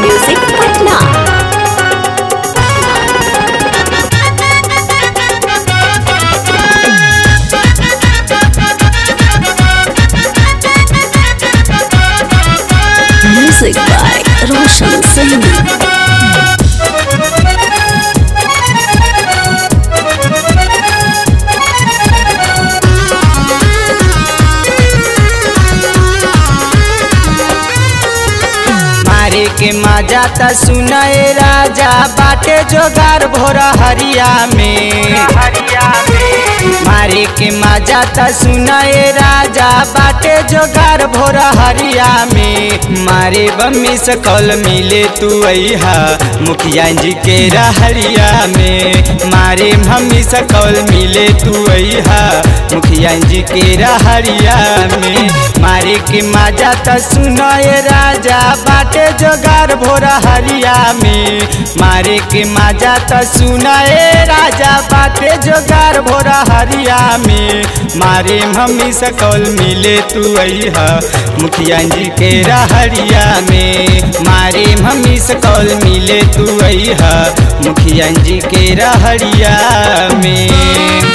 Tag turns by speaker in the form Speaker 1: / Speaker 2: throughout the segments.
Speaker 1: Music Patna. Music by Roshan Saini.
Speaker 2: मारे के मजा त सुनाए राजा बाटे जोगार भोर हरिया में मारे के मजा त सुनाए राजा बाटे जोगार भोर हरिया में मारे बम्मी सकल मिले तू अहा मुखिया जी के रहरिया में मारे मम्मी सकल मिले तू अहा मुखिया जी के रहरिया में मारे के मजा त सुनाए राजा बाटे जोगार भोर हरिया में मारे के मजा त सुनाए राजा बाटे जोगार भोर हरिया में मारे मम्मी सकल मिले तू अहा मुखिया जी के रहरिया में मारे मम्मी सकल मिले तू अहा मुखिया जी के रहरिया में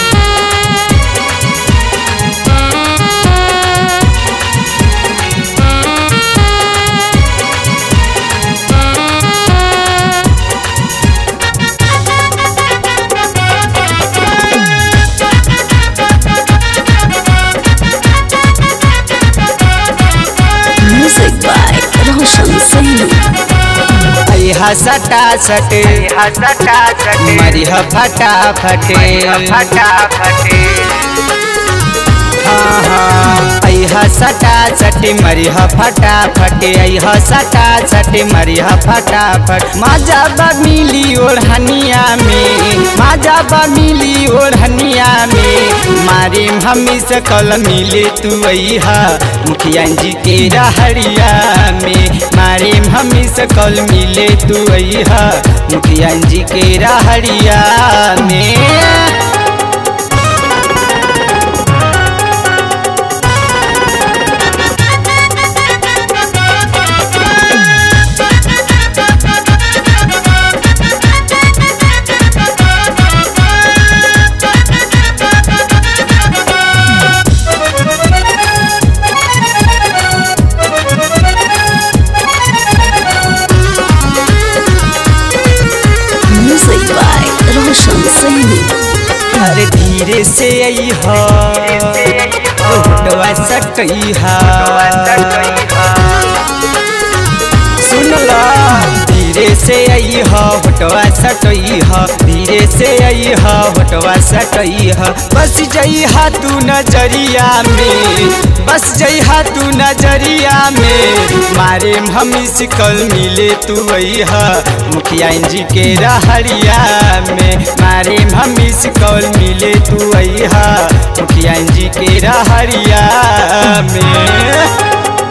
Speaker 1: Music by Roshan Saini.
Speaker 2: अहा सटा सटे मरिह फटा फटे हाँ हाँ अहा सटा सटे मरिह फटा फटे अहा सटा सटे मरिह फटा फट माजा बा मिली ओढ़निया में माजा बा मिली ओढ़निया में मारे हमी सकल मिले तू अहा मुखिया जी के रहरिया में मारे हमी सकल मिले तू अहा मुखिया जी के रहरिया में
Speaker 1: Music by Roshan Saini.
Speaker 2: अरे धीरे से अइहा रोडवा सटइहा सुनला धीरे से अइहा होटवा सटइहा धीरे से अइहा होटवा सटइहा बस जइहा तू नजरिया में बस जइहा तू नजरिया में मारे हमी सिकल मिले तू अइहा मुखिया जी के रहरिया में मारे हमी सिकल मिले तू अइहा मुखिया जी के रहरिया में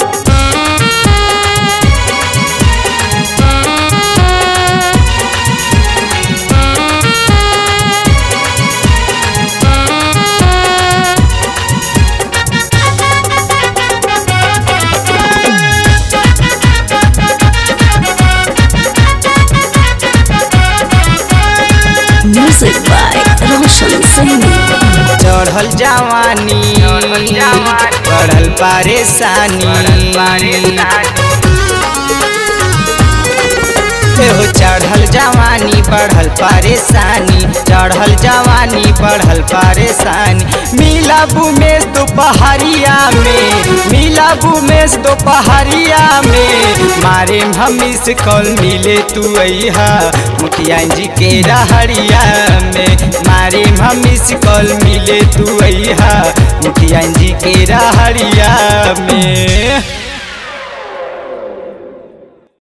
Speaker 1: Music by Roshan Saini.
Speaker 2: चढ़ल जवानी बढ़ल परेशानी एहो चढ़ल जवानी बढ़ल परेशानी चढ़ल जवानी बढ़ल परेशानी मिला बुमेश दोपहरिया में मिला बुमेश दोपहरिया में मारे हमी से कल मिले तू अहा मुखिया जी के रहरिया में मारे हमी से कल मिले तू अहा मुखिया जी के रहरिया में